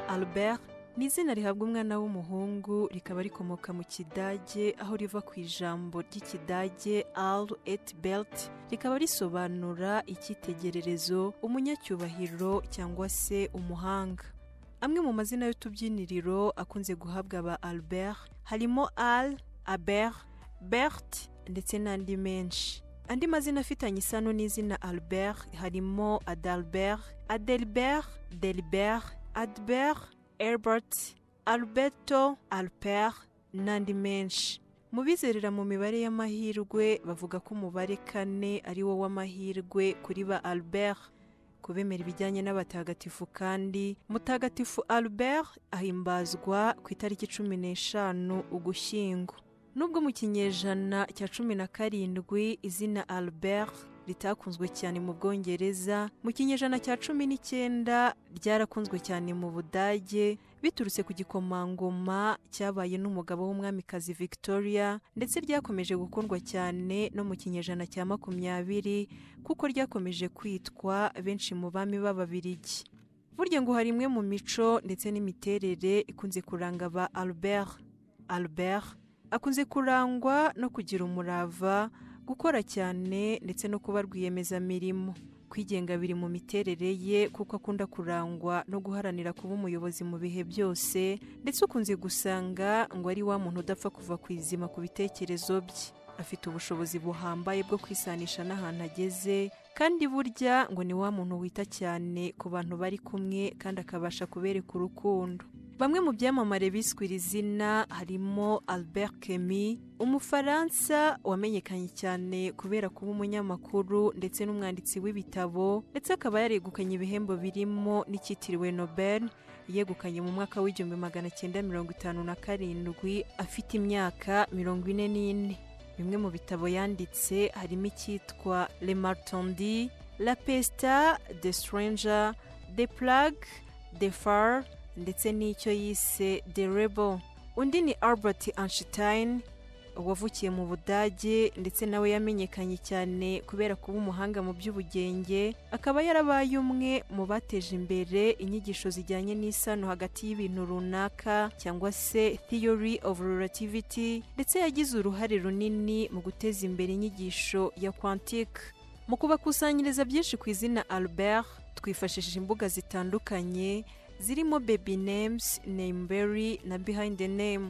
albert ni izina rihabwa umwana w'umuhungu rikaba rikomoka mu kidage aho riva ku ijambo ry'ikidage al et belt rikaba risobanura icyitegererezo umunyacyubahiro cyangwa se umuhanga amwe mu mazina y'utubyiniriro akunze guhabwa aba albert harimo al albert bert ndetse n'andi menshi andi mazina afitanye isano n'izina albert harimo adalbert adelbert delbert adbert Herbert, Alberto, Alper n'andi menshi. Mu bizerera mu mibare y'amahirwe bavuga ko umubare kane ari wo w'amahirwe kuri ba Albert. Ku bemera ibijyanye n'abatagatifu kandi, mutagatifu Albert ahimbazwa ku itariki cumi n'eshanu Ugushyingo. Nubwo mu kinyejana cya cumi na karindwi izina Albert ritakunzwe cyane mu Bwongereza, mu kinyejana cya cumi n'icyenda ryarakunzwe cyane mu Budage biturutse ku gikomangoma cyabaye n'umugabo w'umwamikazi Victoria ndetse ryakomeje gukundwa cyane no mu kinyejana cya makumyabiri kuko ryakomeje kwitwa benshi mu bami b'Ababirigi. Burya ngo hari imwe mu mico ndetse n'imiterere ikunze kuranga ba Albert. Albert akunze kurangwa no kugira umurava gukora cyane ndetse no kuba rwiyemezamirimo kwigenga biri mu miterere ye kuko akunda kurangwa no guharanira kuba umuyobozi mu bihe byose ndetse ukunze gusanga ngo ari wa muntu udapfa kuva ku izima ku bitekerezo bye afite ubushobozi buhambaye bwo kwisanisha n'ahantu ageze kandi burya ngo ni wa muntu wita cyane ku bantu bari kumwe kandi akabasha kubereka urukundo bamwe mu byamamare biswe iri zina harimo albert Camus umufaransa wamenyekanye cyane kubera kuba umunyamakuru ndetse n'umwanditsi w'ibitabo ndetse akaba yaregukanye ibihembo birimo n'icyitiriwe nobel yegukanye mu mwaka w'igihumbi magana cyenda mirongo itanu na karindwi afite imyaka mirongo ine n'ine bimwe mu bitabo yanditse harimo icyitwa le martondi la pesta de stranger de plague de far ndetse n'icyo yise The Rebel undi ni Albert Einstein wavukiye mu Budage ndetse nawe yamenyekanye cyane kubera kuba umuhanga mu by'ubugenge akaba yarabaye umwe mu bateje imbere inyigisho zijyanye n'isano hagati y'ibintu runaka cyangwa se Theory of Relativity ndetse yagize uruhare runini mu guteza imbere inyigisho ya quantique mu kubakusanyiriza byinshi ku izina Albert twifashishije imbuga zitandukanye zirimo baby names nameberry na behind the name